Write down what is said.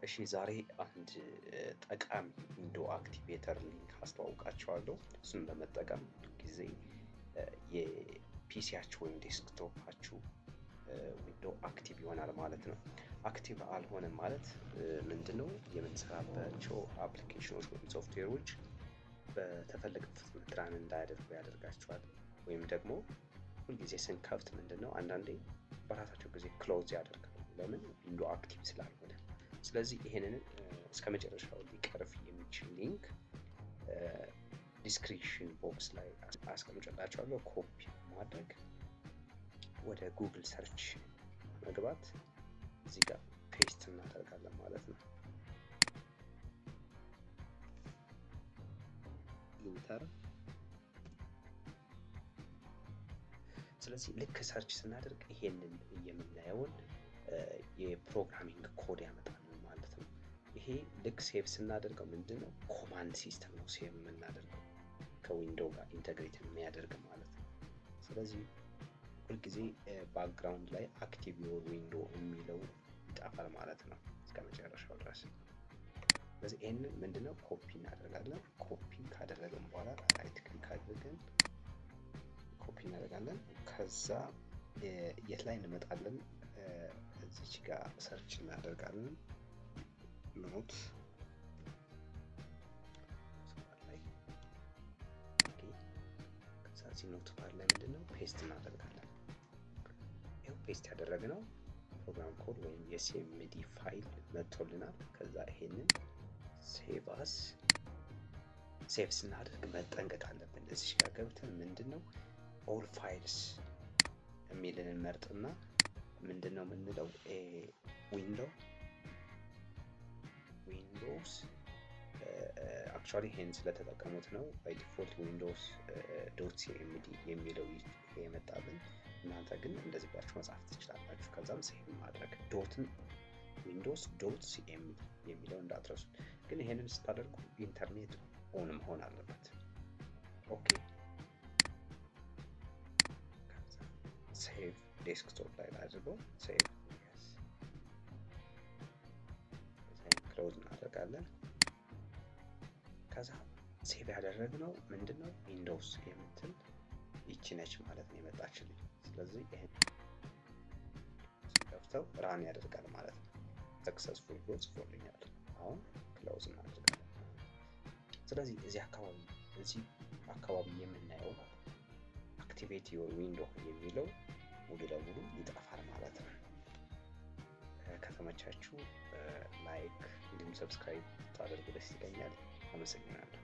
እሺ ዛሬ አንድ ጠቃሚ ዊንዶ አክቲቬተር ሊንክ አስተዋውቃቸዋለሁ። እሱን በመጠቀም ጊዜ የፒሲያችሁ ወይም ዴስክቶፓችሁ ዊንዶ አክቲቭ ይሆናል ማለት ነው። አክቲቭ አልሆነም ማለት ምንድነው? የምንሰራባቸው አፕሊኬሽኖች ወይም ሶፍትዌሮች በተፈለገ ፍጥነት ራን እንዳያደርጉ ያደርጋቸዋል። ወይም ደግሞ ሁልጊዜ ስንከፍት ምንድን ነው አንዳንዴ በራሳቸው ጊዜ ክሎዝ ያደርጋሉ። ለምን? ዊንዶ አክቲቭ ስላልሆነ። ስለዚህ ይሄንን እስከ መጨረሻው ሊቀርፍ የሚችል ሊንክ ዲስክሪፕሽን ቦክስ ላይ አስቀምጨላቸዋለሁ። ኮፒ ማድረግ ወደ ጉግል ሰርች መግባት እዚህ ጋር ፔስት እናደርጋለን ማለት ነው። ኢንተር ስለዚህ ልክ ሰርች ስናደርግ ይሄንን የምናየውን የፕሮግራሚንግ ኮድ ያመጣል ማለት ነው። ይሄ ልክ ሴቭ ስናደርገው ምንድን ነው ኮማንድ ሲስተም ነው ሴቭ የምናደርገው ከዊንዶው ጋር ኢንተግሬት የሚያደርግ ማለት ነው። ስለዚህ ሁልጊዜ ባክግራውንድ ላይ አክቲቭ ዮር ዊንዶ የሚለው ይጠፋል ማለት ነው እስከ መጨረሻው ድረስ። ስለዚህ ይህንን ምንድነው ኮፒ እናደርጋለን። ኮፒ ካደረግን በኋላ ራይት ክሊክ አድርገን ኮፒ እናደርጋለን። ከዛ የት ላይ እንመጣለን? እዚች ጋር ሰርች እናደርጋለን። ኖት ከዚህ ኖት ባር ላይ ምንድነው ፔስት እናደርጋለን። ይኸው ፔስት ያደረግነው ፕሮግራም ኮድ ወይም የሲኤምዲ ፋይል መጥቶልናል። ከዛ ይሄንን ሴቭ አስ ሴቭ ስናደርግ መጠንቀቅ አለብን። እዚች ጋር ገብተን ምንድን ነው ኦል ፋይልስ የሚልን መርጥና ምንድን ነው የምንለው ዊንዶ ዊንዶውስ አክቹዋሊ ይሄን ስለተጠቀሙት ነው ባይ ዲፎልት ዊንዶውስ ዶት ሲኤምዲ የሚለው የመጣልን። እናንተ ግን እንደዚህ ብላችሁ መጻፍ ትችላላችሁ። ከዛም ሴቭ ማድረግ ዶትን ዊንዶውስ ዶት ሲኤምዲ የሚለው እንዳትረሱ። ግን ይሄንን ስታደርጉ ኢንተርኔት ኦን መሆን አለበት። ኦኬ ሴቭ ዴስክቶፕ ላይ ላድርገው። ሴቭ ክሎዝ እናደርጋለን። ከዛ ሴቭ ያደረግነው ምንድን ነው ዊንዶውስ የምትል ይቺ ነች ማለት ነው የመጣችልኝ። ስለዚህ ይህን ከፍተው ራን ያደርጋል ማለት ነው። ሰክሰስፉል ብሎ ጽፎልኛል። አሁን ክሎዝ እናደርጋለን። ስለዚህ እዚህ አካባቢ እዚህ አካባቢ የምናየው አክቲቬት ዮር ዊንዶ የሚለው ሙሉ ለሙሉ ይጠፋል ማለት ነው። ከተመቻችሁ ላይክ እንዲሁም ሰብስክራይብ ታደርጉ ደስ ይለኛል። አመሰግናለሁ።